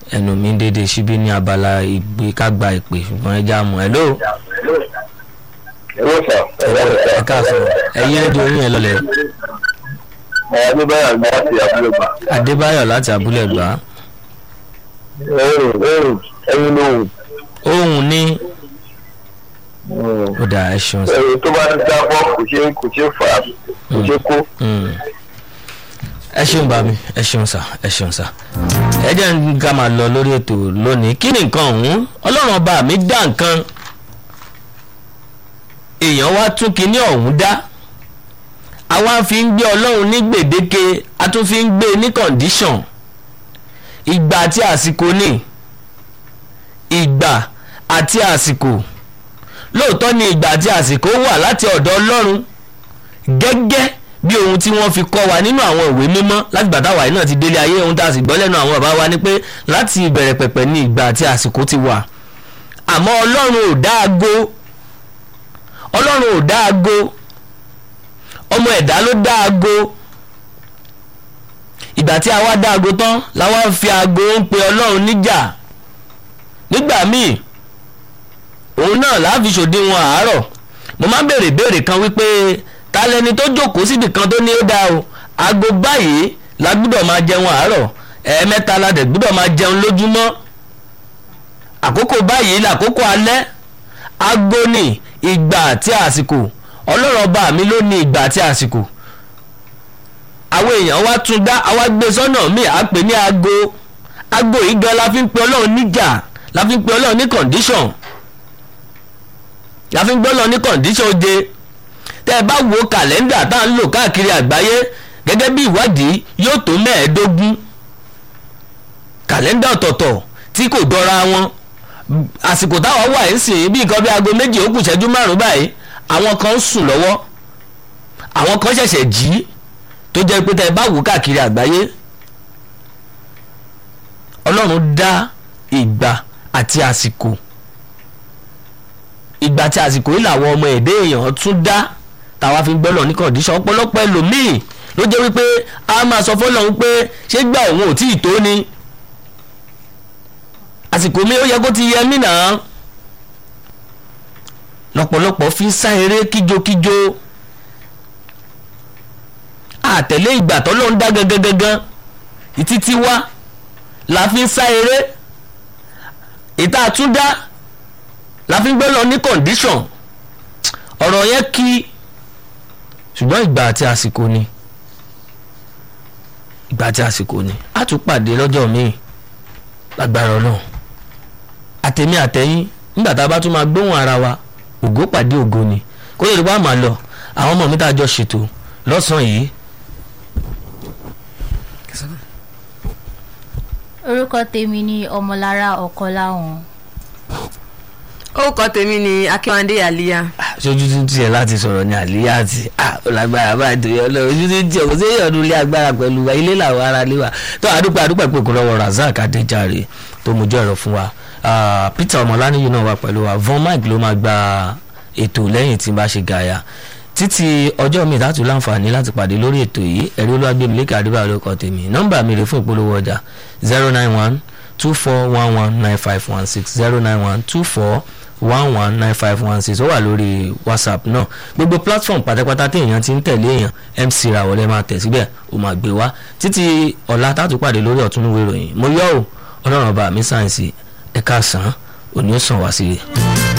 ẹnu mi ń dédé síbí ní abala ìgbé kágbá ìpè ṣùgbọ́n ẹ já mọ́ ẹ ló Hello sir. ẹ káàsán ẹyí rédíò yín ẹ lọlẹ̀ Adébáyọ̀ ní láti abúlé gbà. Adébáyọ̀ láti abúlé gbà á Ẹ̀rù ẹ̀rù ẹ̀yìn lóhùn. ohun ní ó dà ẹ ṣeun sí. Ẹ̀rù tó bá ń jábọ́ kò ṣe kò ṣe fà á kò ṣe kó. Mm. ẹ ṣeun bá mi ẹ ṣeun sà ẹ ṣeun sà ẹ jẹ́ ń ká máa lọ lórí ètò lónìí kí ni nǹkan ọ̀hún ọlọ́run ọba mi dá nǹkan èèyàn wá tún kinní ọ̀hún dá àwa fi ń gbé ọlọ́run ní gbèdéke a tún fi ń gbé ní kọ̀ǹdíṣọ̀n ìgbà àti àsìkò ni ìgbà àti àsìkò lóòótọ́ ni ìgbà àti àsìkò wà láti ọ̀dọ̀ ọlọ́run gẹ́gẹ́ bí ohun tí wọ́n fi kọ́ wa nínú àwọn ìwé mímọ́ láti gbàtà wàyí náà ti délé ayé ohun tá a sì gbọ́ lẹ́nu àwọn bàbá wa ni pé láti ìbẹ̀rẹ̀ pẹ̀pẹ̀ ní ìgbà àti àsìkò ti wà àmọ́ ọlọ́run ò dá aago ọlọ́run ò dá aago ọmọ ẹ̀dá ló dá aago ìgbà tí a wá dá aago tán la wá ń fi aago ń pe ọlọ́run níjà nígbà míì òun náà láà fi ṣòdiwọ̀n àárọ̀ mo máa ń béèrè béèrè kan wípé ta lẹni tó jókòó síbi kan tó ní ó dáa o aago báyìí la gbúdọ̀ máa jẹun àárọ̀ ẹ̀ẹ̀mẹ́ta la dẹ̀ gbúdọ̀ máa jẹun lójúmọ́ àkókò báyìí làkókò alẹ́ aago ní ìgbà àti àsìkò ọlọ́run ọba mi ló ní ìgbà àti àsìkò àwọn èèyàn wá tún dá àwa gbé sọ́nà míì á pè ní aago aago yìí gan la fi ń pe ọlọ́run níjà la fi ń pe ọlọ́run ní condition la fi ń gbọ́ ọlọ́run ní condition oje tẹ́ ẹ bá wo kàlẹ́ndà tá à ń lò káàkiri àgbáyé gẹ́gẹ́ bí ìwádìí yóò tó mẹ́ẹ̀ẹ́dógún kàlẹ́ndà ọ̀tọ̀ọ̀tọ̀ tí kò dọ́ra wọn àsìkò táwọn wà ń sìn bí nǹkan bí aago méjì ó kù ṣẹ́jú márùn-ún báyìí àwọn kan ń sùn lọ́wọ́ àwọn kan ṣẹ̀ṣẹ̀ jí tó jẹ́ pé tẹ́ ẹ bá wò káàkiri àgbáyé ọlọ́run dá ìgbà àti àsìkò ìgbà àti àsìkò yìí làwọn ọmọ èdè èèyàn tún dá tàwa fi gbọ́lọ̀ ní kọ̀ǹdíṣàn ọ̀pọ̀lọpọ̀ ẹlòmíì ló jẹ́ wípé a máa sọ fọlọ́run pé ṣé gbà òun ò tí ì tó ni àsìkò mi ó yẹ kó ti yẹ mí náà lọ́pọ̀lọpọ̀ fi ń sá eré kíjokíjo àtẹ̀lé ìgbà tọ́lọ́ ń dá gangan gangan ìtítí wá la fi ń sá eré ìta àtúndá la fi ń gbọ́ lọ ní condition ọ̀rọ̀ yẹn kí ṣùgbọ́n ìgbà àti àsìkò ni ìgbà àti àsìkò ni a tún pàdé lọ́jọ́ míì lágbára náà àtẹ̀mí àtẹ̀yìn nígbà tá a bá tún máa gbóhùn ara wa ògo pàdé ògo ni kó lè rí wàá máa lọ àwọn ọmọ mi tá a jọ ṣètò lọ́sàn-án yìí orúkọ tèmi ni ọmọlára ọkọláwọn orúkọ tèmi ni akínwándé àlíyá ṣojú tún tiẹ̀ láti sọ̀rọ̀ ní àlíyá àti ọ̀làgbára báyìí torí ọlọ́run ojú tún tiẹ̀ kò sí èèyàn ilé agbára pẹ̀lú wa ilé làwọn ará lé wa tó àdúpẹ́ àdúpẹ́ pé kò lọ́wọ́ Razak Adéjàre tó mojú ọ̀rọ̀ fún wa Peter ọmọláníyì náà wà pẹ̀lú wa Von Mike ló máa gba ètò lẹ́yìn tí n bá ṣe gàyà títí ọjọ́ mi láti láǹfààní láti pàdé lórí ètò yìí ẹ̀rí olúwàgbẹ̀mí lẹ́kẹ̀ àdúrà lóko tèmi nọ́mbà mi rè fún ìpolówó ọjà zero nine one two four one one nine five one six zero nine one two four one one nine five one six ó wà lórí whatsapp náà gbogbo platform pátápátá tí èèyàn ti ń tẹ̀lé èèyàn mc rawọlé máa tẹ̀ síbẹ̀ ó máa gbé wá títí ọ̀la tààtú pàdé lórí ọ̀túnúwé ìròyìn mo yọ̀ ọ́ ọlọ́run ọba mi sáyẹ̀nsì ẹ̀ka sàn án òní ó sàn wá sí i.